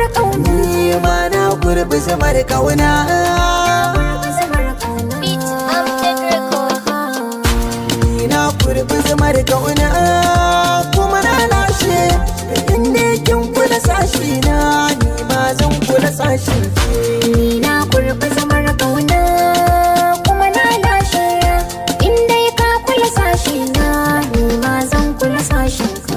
ƙauna ni ma na gurbi zamar kauna Beat Update Record ni na gurbi zamar kauna kuma na lashe inda kin kula sashi na ni ma zan kula sashin ki Ni na kurɓi zamar ƙauna kuma na lashe In dai ka kula sashi na ni ma zan kula sashin ka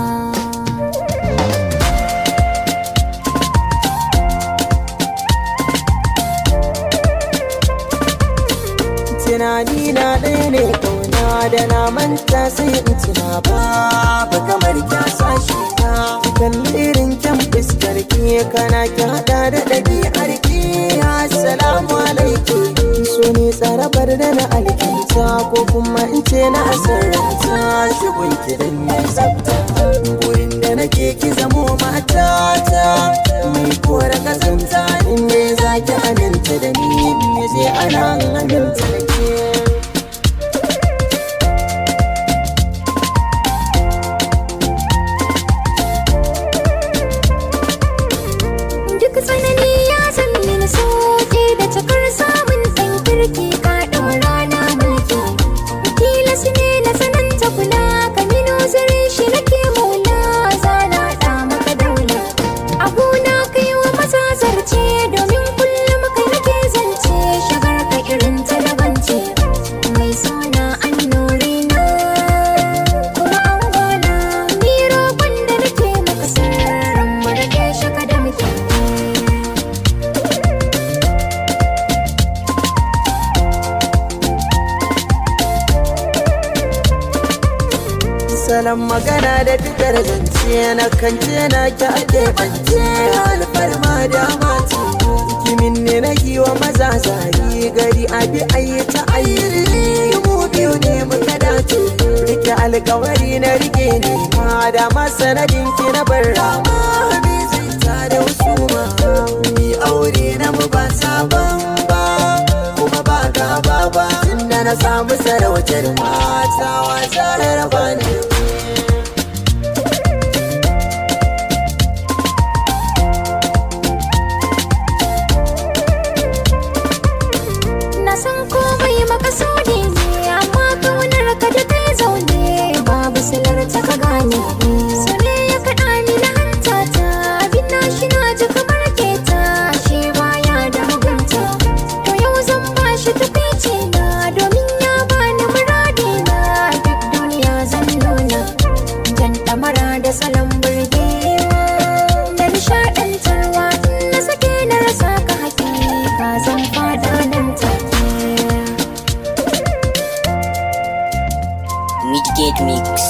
tunani na ɗaya ne kauna da na manta sai in tuna babu kamar kya sashi ta kalli irin kyan fuskar ki kana ki hada da ɗabi'ar ki assalamu alaikum so ne tsarabar da na alkinta ko kuma in ce na asararta shigun ki dan mai tsafta gurin da nake ki zamo matata mai kora kazanta in ne za ki aminta da ni me zai ana aminta da ke Duk tsanani ya san mini soke da cikar samun ɗan kirki ka ɗaura na mulki. Tilas ne na sananta kula ka mino zare shi nake maula zana ɗa maka daula. Abuna kai wa maza zarce domin kullum kai nake zance shagar ka irin talabance. Mai suna annuri na kuma an gona ni roƙon da nake maka sirrin mu rage shaka da muke. salon magana da fitar zance na kance na ki ake bance alfarma da mati kimin ne na wa maza zari gari abi ayi ta ayi mu biyu ne muka dace rike alkawari na rike ne ma da masanadin ki na bar rama bi zai ta da wasu ma mi aure na mu ba sabon ba kuma ba gaba ba tunda na samu sarautar mata wasa raba ne Na san komai makasudi ne amma kaunar ka da kai zaune babu silar ta ka gane so ne ya kaɗa ni na hanta ta abin na shi na ji kamar keta shi baya da mugunta to yau zan ba shi tukwici na domin ya bani muradi na duk duniya zan nuna jan ɗamara da salon burgewa da nishaɗantarwa in na sake na rasa ka hakika zan fada nan take Midgate Mix.